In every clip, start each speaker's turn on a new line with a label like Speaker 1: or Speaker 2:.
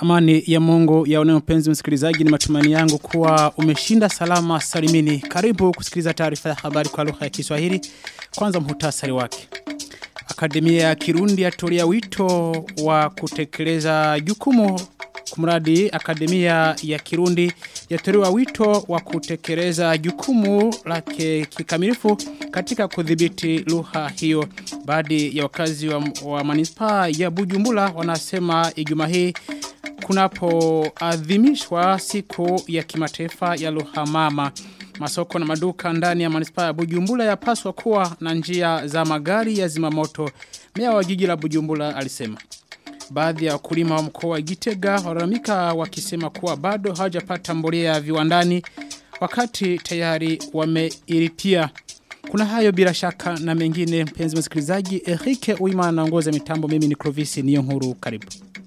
Speaker 1: Amani ya Mungu ya mpenzi msikilizaji ni matumaini yangu kuwa umeshinda salama salimini. Karibu kusikiliza taarifa ya habari kwa lugha ya Kiswahili. Kwanza muhtasari wake. Akademia ya Kirundi yatolea wito wa kutekeleza jukumu kumradi Akademia ya Kirundi yatolewa wito wa kutekeleza jukumu lake kikamilifu katika kudhibiti lugha hiyo. Baadhi ya wakazi wa, wa manispaa ya Bujumbura wanasema Ijumaa hii kunapoadhimishwa siku ya kimataifa ya lugha mama. Masoko na maduka ndani ya manispaa ya Bujumbura yapaswa kuwa na njia za magari ya zimamoto. Meya wa jiji la Bujumbura alisema. Baadhi ya wakulima wa mkoa wa Gitega walalamika wakisema kuwa bado hawajapata mbolea viwandani wakati tayari wameilipia. Kuna hayo bila shaka na mengine mpenzi msikilizaji Erike Uimana anaongoza mitambo mimi ni Clovis Niyonkuru karibu.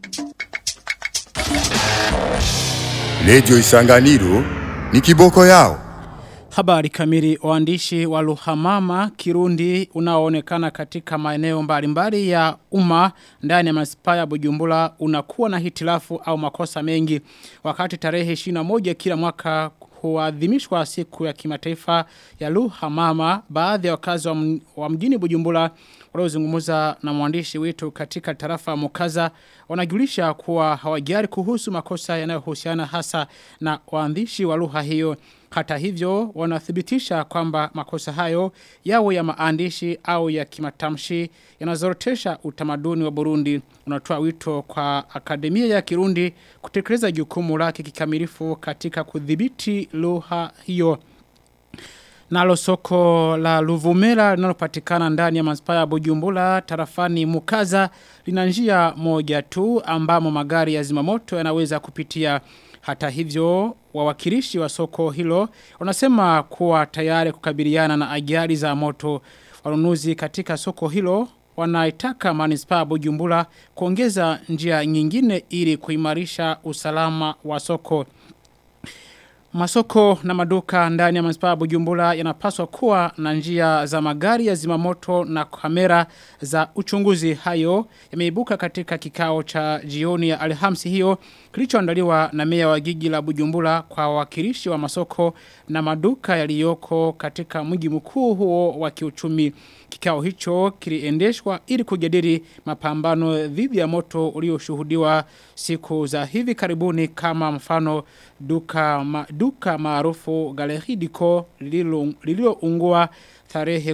Speaker 2: Radio Isanganiro ni kiboko yao.
Speaker 1: Habari kamili waandishi wa Luhamama Kirundi unaoonekana katika maeneo mbalimbali ya umma ndani ya manispaa ya Bujumbura unakuwa na hitilafu au makosa mengi wakati tarehe 21 kila mwaka huadhimishwa siku ya kimataifa ya Luhamama baadhi ya wakazi wa, wa mjini Bujumbura waliozungumza na mwandishi wetu katika tarafa Mukaza wanajulisha kuwa hawajari kuhusu makosa yanayohusiana hasa na waandishi wa lugha hiyo hata hivyo wanathibitisha kwamba makosa hayo yawe ya maandishi au ya kimatamshi yanazorotesha utamaduni wa Burundi unatoa wito kwa akademia ya Kirundi kutekeleza jukumu lake kikamilifu katika kudhibiti lugha hiyo Nalo soko la Luvumera linalopatikana ndani ya manispaa ya Bujumbura tarafani Mukaza lina njia moja tu ambamo magari ya zimamoto yanaweza kupitia hata hivyo wawakilishi wa soko hilo wanasema kuwa tayari kukabiliana na ajali za moto wanunuzi katika soko hilo wanaitaka manispaa Bujumbura kuongeza njia nyingine ili kuimarisha usalama wa soko Masoko na maduka ndani ya manispaa Bujumbura yanapaswa kuwa na njia za magari ya zimamoto na kamera za uchunguzi hayo yameibuka katika kikao cha jioni ya Alhamisi hiyo kilichoandaliwa na meya wa jiji la Bujumbura kwa wakilishi wa masoko na maduka yaliyoko katika mji mkuu huo wa kiuchumi. Kikao hicho kiliendeshwa ili kujadili mapambano dhidi ya moto ulioshuhudiwa siku za hivi karibuni kama mfano duka ma, duka maarufu Galerie Dico lililoungua tarehe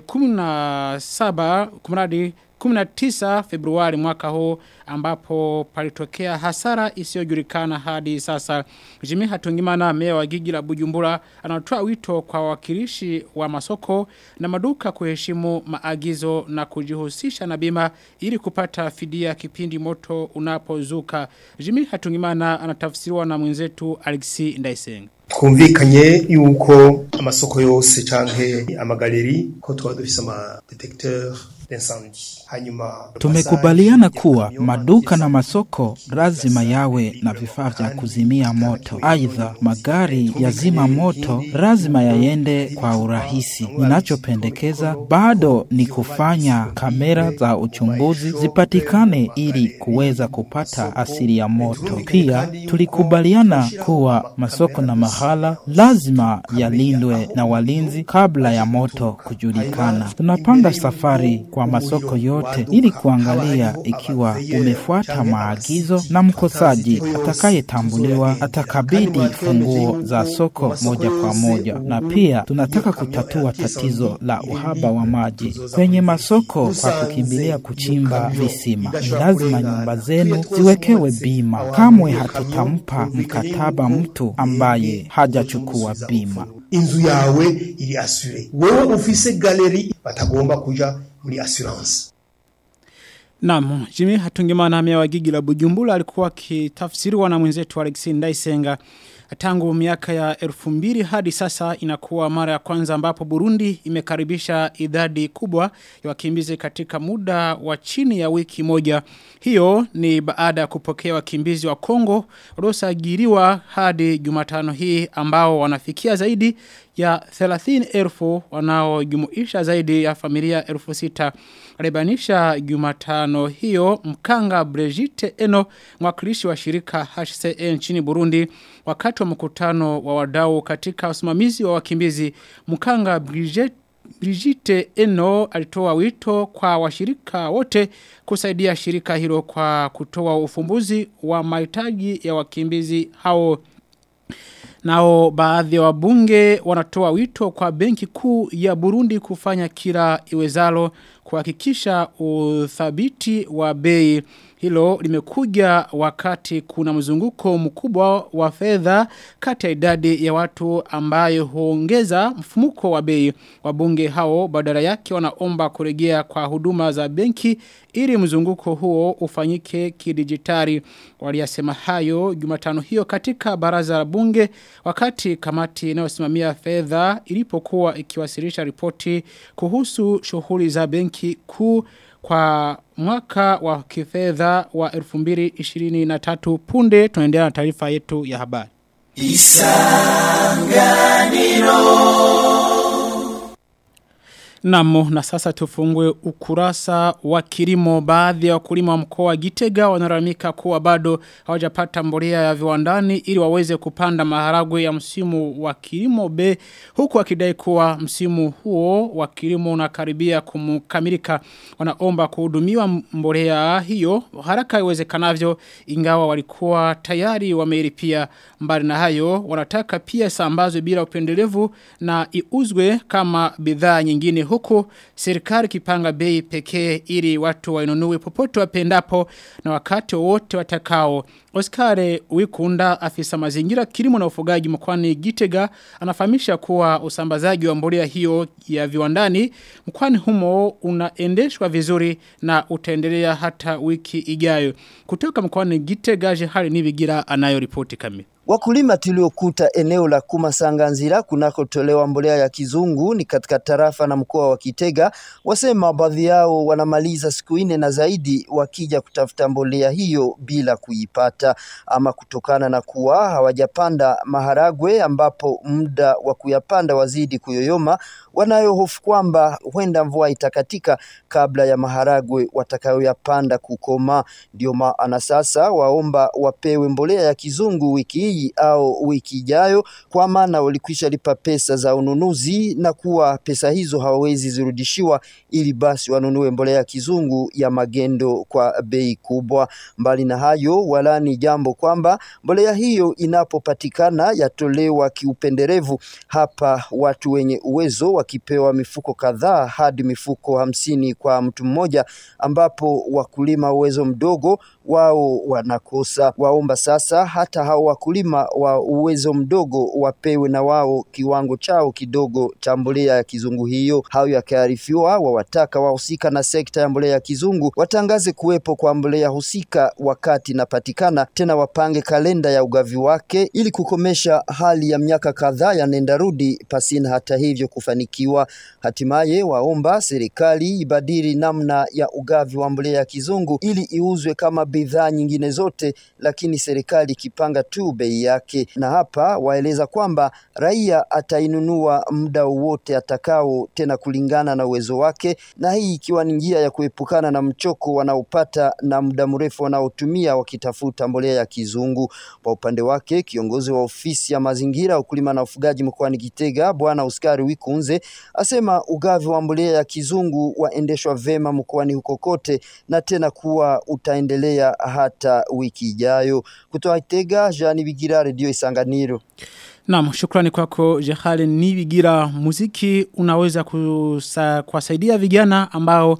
Speaker 1: 17 kumradi 19 Februari mwaka huu ambapo palitokea hasara isiyojulikana hadi sasa. Jimmy Hatungimana meya wa jiji la Bujumbura anatoa wito kwa wakilishi wa masoko na maduka kuheshimu maagizo na kujihusisha na bima ili kupata fidia kipindi moto unapozuka. Jimmy Hatungimana anatafsiriwa na mwenzetu Alexi Ndaisenga.
Speaker 3: twumvikanye yuko amasoko yose canke amagaleri ko tuba dufise ama detecteur d'incendie hanyuma
Speaker 4: tumekubaliana kuwa maduka na masoko lazima yawe na vifaa vya kuzimia moto. Aidha, magari ya zima moto lazima yaende kwa urahisi. Ninachopendekeza bado ni kufanya kamera za uchunguzi zipatikane ili kuweza kupata asili ya moto. Pia tulikubaliana kuwa masoko na mahala lazima yalindwe na walinzi kabla ya moto kujulikana. Tunapanga safari kwa masoko yote ili kuangalia ikiwa umefuata maagizo na mkosaji atakayetambuliwa atakabidi funguo za soko moja kwa moja. Na pia tunataka kutatua tatizo la uhaba wa maji kwenye masoko kwa kukimbilia kuchimba visima. Ni lazima nyumba zenu ziwekewe bima. Kamwe hatutampa mkataba mtu ambaye hajachukua bima.
Speaker 3: inzu yawe iri asure wewe ufise galeri batagomba kuja muri assurance
Speaker 1: Naam, Jimmy Hatungimana meya wa jiji la Bujumbura alikuwa akitafsiriwa na mwenzetu Alexi Ndaisenga. Tangu miaka ya elfu mbili hadi sasa inakuwa mara ya kwanza ambapo Burundi imekaribisha idadi kubwa ya wakimbizi katika muda wa chini ya wiki moja. Hiyo ni baada ya kupokea wakimbizi wa Kongo waliosajiliwa hadi Jumatano hii ambao wanafikia zaidi ya 30,000 wanaojumuisha zaidi ya familia 6,000 alibanisha Jumatano hiyo Mkanga Brigitte Eno mwakilishi wa shirika HCE nchini Burundi wakati wa mkutano wa wadau katika usimamizi wa wakimbizi Mkanga Brigitte Brigitte Eno alitoa wito kwa washirika wote kusaidia shirika hilo kwa kutoa ufumbuzi wa mahitaji ya wakimbizi hao Nao baadhi ya wabunge wanatoa wito kwa benki kuu ya Burundi kufanya kila iwezalo kuhakikisha uthabiti wa bei. Hilo limekuja wakati kuna mzunguko mkubwa wa fedha kati ya idadi ya watu ambayo huongeza mfumuko wa bei. Wabunge hao badala yake wanaomba kurejea kwa huduma za benki ili mzunguko huo ufanyike kidijitali. Waliyasema hayo Jumatano hiyo katika baraza la bunge wakati kamati inayosimamia fedha ilipokuwa ikiwasilisha ripoti kuhusu shughuli za benki kuu kwa mwaka wa kifedha wa 2023 punde tunaendelea na taarifa yetu ya habari. Namo na sasa tufungue ukurasa wa kilimo baadhi ya wakulima wa mkoa wa Gitega wanaramika kuwa bado hawajapata mbolea ya viwandani ili waweze kupanda maharagwe ya msimu wa kilimo B huku wakidai kuwa msimu huo wa kilimo unakaribia kumkamilika wanaomba kuhudumiwa mbolea hiyo haraka iwezekanavyo ingawa walikuwa tayari wameilipia mbali na hayo wanataka pia sambazwe bila upendelevu na iuzwe kama bidhaa nyingine huku serikali kipanga bei pekee ili watu wainunue popote wapendapo na wakati wote watakao. Oscar Wikunda afisa mazingira kilimo na ufugaji mkwani Gitega anafahamisha kuwa usambazaji wa mbolea hiyo ya viwandani mkwani humo unaendeshwa vizuri na utaendelea hata wiki ijayo. Kutoka mkwani Gitega Jehari Nivigira anayo ripoti kamili.
Speaker 5: Wakulima tuliokuta eneo la Kumasanganzira kunakotolewa mbolea ya kizungu ni katika tarafa na mkoa wa Kitega, wasema baadhi yao wanamaliza siku nne na zaidi wakija kutafuta mbolea hiyo bila kuipata, ama kutokana na kuwa hawajapanda maharagwe ambapo muda wa kuyapanda wazidi kuyoyoma, wanayo hofu kwamba huenda mvua itakatika kabla ya maharagwe watakayoyapanda kukoma. Ndio maana sasa waomba wapewe mbolea ya kizungu wiki hii au wiki ijayo, kwa maana walikwisha lipa pesa za ununuzi na kuwa pesa hizo hawawezi zirudishiwa, ili basi wanunue mbolea ya kizungu ya magendo kwa bei kubwa. Mbali na hayo, wala ni jambo kwamba mbolea hiyo inapopatikana yatolewa kiupenderevu, hapa watu wenye uwezo wakipewa mifuko kadhaa hadi mifuko hamsini kwa mtu mmoja, ambapo wakulima uwezo mdogo wao wanakosa. Waomba sasa hata hao wakulima wa uwezo mdogo wapewe na wao kiwango chao kidogo cha mbolea ya kizungu hiyo. Hayo yakiarifiwa, wawataka wahusika na sekta ya mbolea ya kizungu watangaze kuwepo kwa mbolea husika wakati inapatikana, tena wapange kalenda ya ugavi wake ili kukomesha hali ya miaka kadhaa ya nenda rudi pasina hata hivyo kufanikiwa. Hatimaye waomba serikali ibadili namna ya ugavi wa mbolea ya kizungu ili iuzwe kama bidhaa nyingine zote, lakini serikali ikipanga tu bei yake. Na hapa waeleza kwamba raia atainunua muda wowote atakao, tena kulingana na uwezo wake, na hii ikiwa ni njia ya kuepukana na mchoko wanaopata na muda mrefu wanaotumia wakitafuta mbolea ya kizungu. Kwa upande wake, kiongozi wa ofisi ya mazingira, ukulima na ufugaji mkoani Gitega, Bwana Uskari Wikunze asema ugavi wa mbolea ya kizungu waendeshwa vema mkoani huko kote, na tena kuwa utaendelea hata wiki ijayo. Kutoka Itega, Jani Bigira, Radio Isanganiro.
Speaker 1: Naam, shukrani kwako Jehali Nibigira. Muziki unaweza kusa, kuwasaidia vijana ambao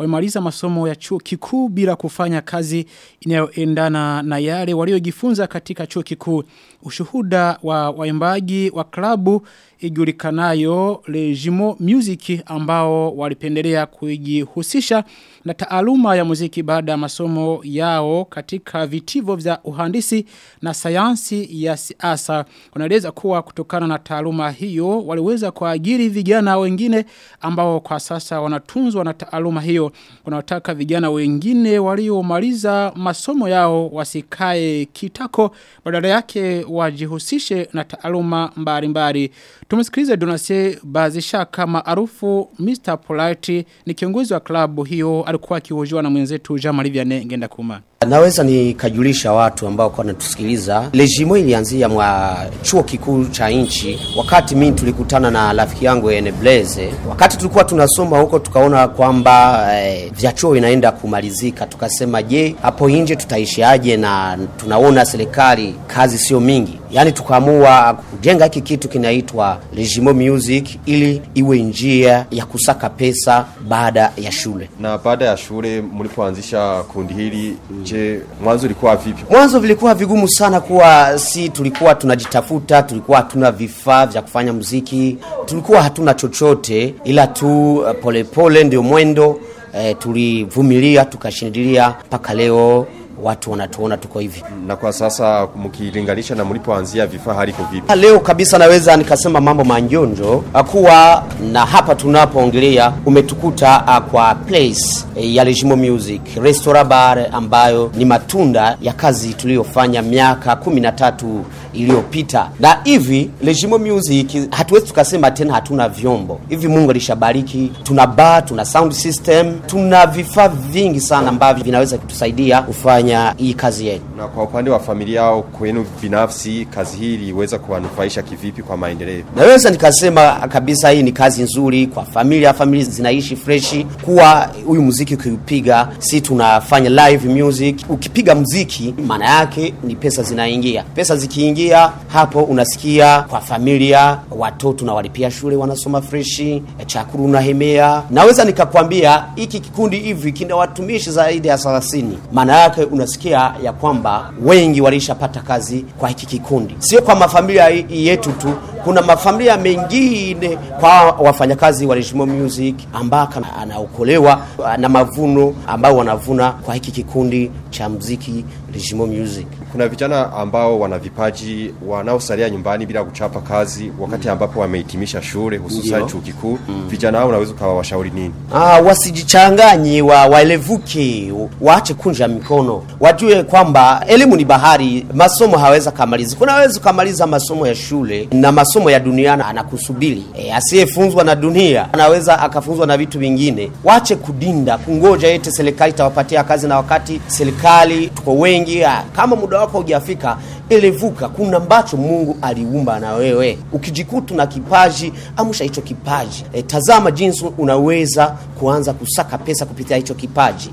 Speaker 1: wamemaliza masomo ya chuo kikuu bila kufanya kazi inayoendana na yale waliojifunza katika chuo kikuu. Ushuhuda wa waimbaji wa klabu ijulikanayo Legimo Music ambao walipendelea kujihusisha na taaluma ya muziki baada ya masomo yao katika vitivo vya uhandisi na sayansi ya siasa. Wanaeleza kuwa kutokana na taaluma hiyo waliweza kuajiri vijana wengine ambao kwa sasa wanatunzwa na taaluma hiyo. Wanataka vijana wengine waliomaliza masomo yao wasikae kitako badala yake wajihusishe na taaluma mbalimbali. Tumsikilize Donase Bazishaka maarufu Mr. Polite ni kiongozi wa klabu hiyo alikuwa akihojiwa na mwenzetu Jean Marie Vianney Ngenda Kuma.
Speaker 6: Naweza nikajulisha watu ambao kwa natusikiliza. Lejimo ilianzia mwa chuo kikuu cha nchi. Wakati mimi tulikutana na rafiki yangu Ene Blaze, wakati tulikuwa tunasoma huko tukaona kwamba eh, vya chuo inaenda kumalizika. Tukasema je, hapo nje tutaishiaje na tunaona serikali kazi sio mingi. Yaani tukaamua kujenga hiki kitu kinaitwa Lejimo Music ili iwe njia ya kusaka pesa baada ya shule.
Speaker 7: Na baada ya shule mlipoanzisha kundi hili, je, mwanzo ilikuwa vipi?
Speaker 6: Mwanzo vilikuwa vigumu sana kuwa si tulikuwa tunajitafuta, tulikuwa hatuna vifaa vya kufanya muziki, tulikuwa hatuna chochote ila tu uh, polepole ndio mwendo eh, tulivumilia tukashindilia mpaka leo watu wanatuona tuko hivi.
Speaker 7: Na kwa sasa mkilinganisha na mlipoanzia vifaa haliko vipi?
Speaker 6: Leo kabisa naweza nikasema mambo manjonjo kuwa na hapa tunapoongelea umetukuta uh, kwa place eh, ya Legimo Music Restaurant Bar ambayo ni matunda ya kazi tuliyofanya miaka kumi na tatu iliyopita, na hivi Legimo Music hatuwezi tukasema tena hatuna vyombo hivi. Mungu alishabariki, tuna bar, tuna sound system, tuna vifaa vingi sana ambavyo vinaweza kutusaidia kufanya hii kazi yetu.
Speaker 7: Na kwa upande wa familia au kwenu binafsi, kazi hii iliweza kuwanufaisha kivipi kwa maendeleo?
Speaker 6: Naweza nikasema kabisa hii ni kazi nzuri kwa familia, familia zinaishi freshi, kuwa huyu muziki ukiupiga, si tunafanya live music. Ukipiga muziki, maana yake ni pesa zinaingia. Pesa zikiingia, hapo unasikia kwa familia, watoto na walipia shule, wanasoma freshi, chakula unahemea. Naweza nikakwambia hiki kikundi hivi kina watumishi zaidi ya 30 maana yake unasikia ya kwamba wengi walishapata kazi kwa hiki kikundi, sio kwa mafamilia yetu tu kuna mafamilia mengine kwa wafanyakazi wa Regimo Music ambako anaokolewa na mavuno ambao wanavuna kwa hiki kikundi cha muziki Regimo Music.
Speaker 7: Kuna vijana ambao wana vipaji wanaosalia nyumbani bila kuchapa kazi wakati ambapo wamehitimisha shule hususan chuo kikuu. Mm. Vijana hao unaweza ukawashauri nini?
Speaker 6: Ah, wasijichanganyi wa waelevuke, waache kunja mikono, wajue kwamba elimu ni bahari, masomo haweza kamaliza. Kunaweza kumaliza masomo ya shule na masomo ya duniani anakusubiri. E, asiyefunzwa na dunia anaweza akafunzwa na vitu vingine. Wache kudinda kungoja eti serikali itawapatia kazi, na wakati serikali tuko wengi, kama muda wako hujafika, elevuka. Kuna ambacho Mungu aliumba na wewe, ukijikuta na kipaji, amsha hicho kipaji. E, tazama jinsi unaweza kuanza kusaka pesa kupitia hicho kipaji.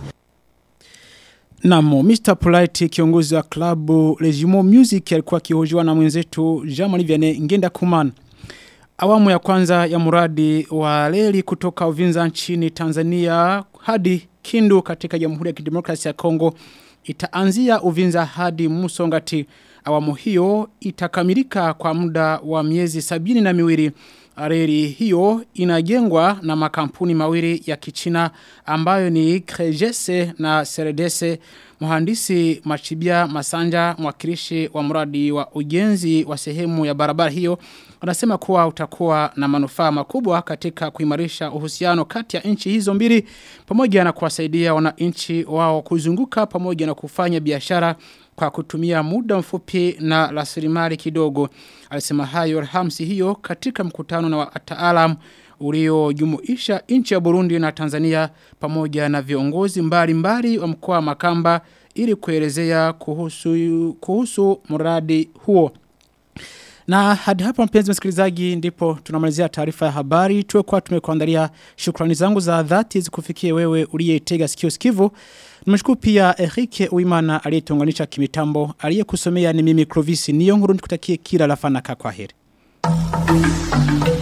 Speaker 1: Namo, Mr. Polite kiongozi wa klabu Legimo Music alikuwa akihojiwa na mwenzetu Jean-Marie Vianney Ngenda Kumana. Awamu ya kwanza ya muradi wa reli kutoka Uvinza nchini Tanzania hadi Kindu katika Jamhuri ya Kidemokrasia ya Kongo itaanzia Uvinza hadi Musongati. Awamu hiyo itakamilika kwa muda wa miezi sabini na miwili. Reli hiyo inajengwa na makampuni mawili ya kichina ambayo ni Krejese na Seredese. Mhandisi Machibia Masanja mwakilishi wa mradi wa ujenzi wa sehemu ya barabara hiyo anasema kuwa utakuwa na manufaa makubwa katika kuimarisha uhusiano kati ya nchi hizo mbili pamoja na kuwasaidia wananchi wao kuzunguka pamoja na kufanya biashara kwa kutumia muda mfupi na rasilimali kidogo. Alisema hayo Alhamisi hiyo katika mkutano na wataalamu uliojumuisha nchi ya Burundi na Tanzania pamoja na viongozi mbalimbali wa mkoa wa Makamba ili kuelezea kuhusu kuhusu mradi huo. Na hadi hapa mpenzi msikilizaji ndipo tunamalizia taarifa ya habari. Tuwe kwa tumekuandalia shukrani zangu za dhati zikufikie wewe uliyetega sikio sikivu. Nimeshukuru pia Erike Uimana aliyetuunganisha kimitambo, aliyekusomea ni mimi Clovis Niyonkuru nikutakie kila la fanaka kwa heri.